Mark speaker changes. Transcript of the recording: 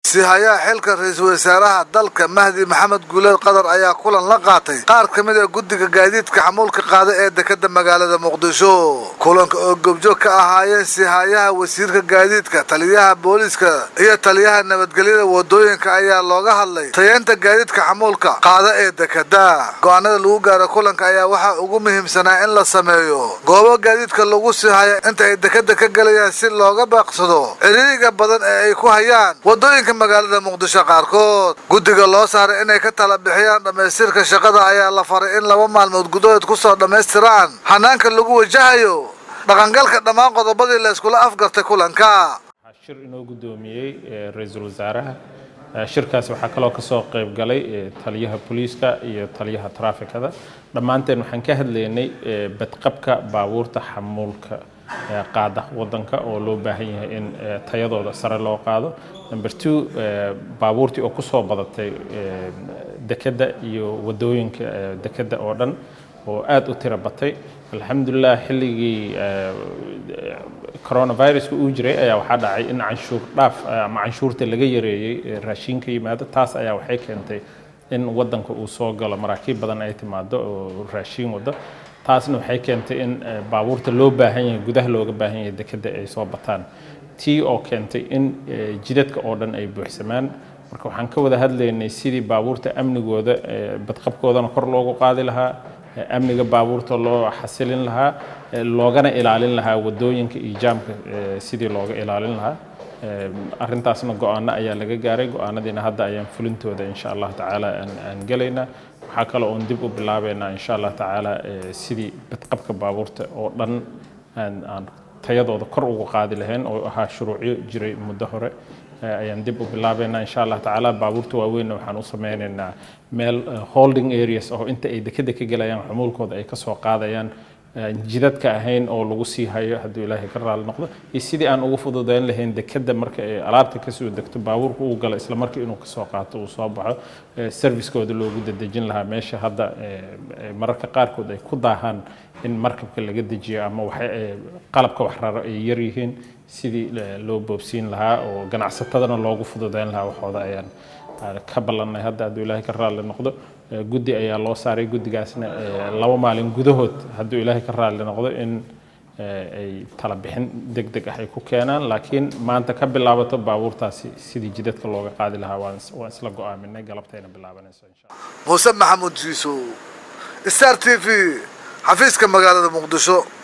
Speaker 1: sihayaha xilka ra-iisul wasaaraha dalka mahdi maxamed guuleed qadar ayaa kulan la qaatay qaar ka mid a guddiga gaadiidka xamuulka qaada ee dekeda magaalada muqdisho kulanka oo goobjoog ka ahaayeen sihayaha wasiirka gaadiidka taliyaha booliiska iyo taliyaha nabadgelyada wadooyinka ayaa looga hadlay tayeenta gaadiidka xamuulka qaada ee dekeda go-aanada lagu gaaro kulanka ayaa waxaa ugu muhiimsanaa in la sameeyo goobo gaadiidka lagu sihaya inta ay dekeda ka gelayaan si looga baaqsado ciriiriga badan ee ay ku hayaan wadooyinka magaalada muqdisho qaarkood guddiga loo saaray inay ka tala bixiyaan dhammaystirka shaqada ayaa la faray in laba maalmood gudahood kusoo dhammaystiraan hanaanka lagu wajahayo dhaqangalka dhammaan qodobadii la iskula afgartay kulanka
Speaker 2: shir inoo guddoomiyey ra-iisul wasaaraha shirkaasi waxaa kaloo kasoo qayb galay taliyaha booliiska iyo taliyaha traafikada dhammaanteen waxaan ka hadlaynay badqabka baabuurta xamuulka qaada wadanka oo loo baahan yahay in tayadooda sare loo qaado number two baabuurtii oo kusoo badatay dekeda iyo wadooyinka dekeda oo dhan oo aada u tiro batay alxamdulilah xilligii coronaviruska uu jiray ayaa waxaa dhacay in canshuur dhaaf ama canshuurta laga yareeyey raashinka yimaado taas ayaa waxay keentay in wadanka uu soo galo maraakiib badan ay timaado oo raashiin wado taasna waxay keentay in baabuurta loo baahan yahay gudaha looga baahan yahay dekeda ay soo bataan tii oo keentay in jidadka oo dhan ay buuxsamaan marka waxaan ka wada hadlaynay sidii baabuurta amnigooda badqabkoodana kor loogu qaadi lahaa amniga baabuurta loo xasilin lahaa loogana ilaalin lahaa wadooyinka iyo jaamka sidii looga ilaalin lahaa arrintaasna go-aano ayaa laga gaaray go-aanadiina hadda ayaan fulintooda insha allah tacaala aan gelaynaa waxaa kale oon dib u bilaabeynaa insha allah tacaala sidii badqabka baabuurta oo dhan aan tayadooda kor ugu qaadi lahayn oo ahaa shuruucyo jiray muddo hore ayaan dib u bilaabeynaa insha allah tacaala baabuurta waaweynna waxaan u sameynaynaa meel holding areas oo inta ay dekeda ka gelayaan xumuulkooda ay kasoo qaadayaan jidadka ahayn oo lagu sii hayo hadduu ilaahay ka raali noqdo iyo sidii aan ugu fududeyn lahayn dekeda marka ay alaabta kasoo degto baabuurka uu galo isla markii inuu kasoo qaato uu soo baxo servicekooda loogu dadejin lahaa meesha hadda mararka qaarkood ay ku daahaan in markabka laga dejiyo ama qalabka wax raro ay yar yihiin sidii loo boobsiin lahaa oo ganacsatadana loogu fududeyn lahaa waxooda ayaan ka ballannay hadda hadduu ilaahay ka raali noqdo guddi ayaa loo saaray guddigaasna laba maalin gudahood hadduu ilaahay ka raali noqdo in ay tala bixin deg deg ah ay ku keenaan laakiin maanta ka bilaabato baabuurtaasi sidii jidadka looga qaadi lahaa waan isla go-aaminay galabtayna bilaabanayso insha
Speaker 1: muuse maxamuud jiiso star t v xafiiska magaalada muqdisho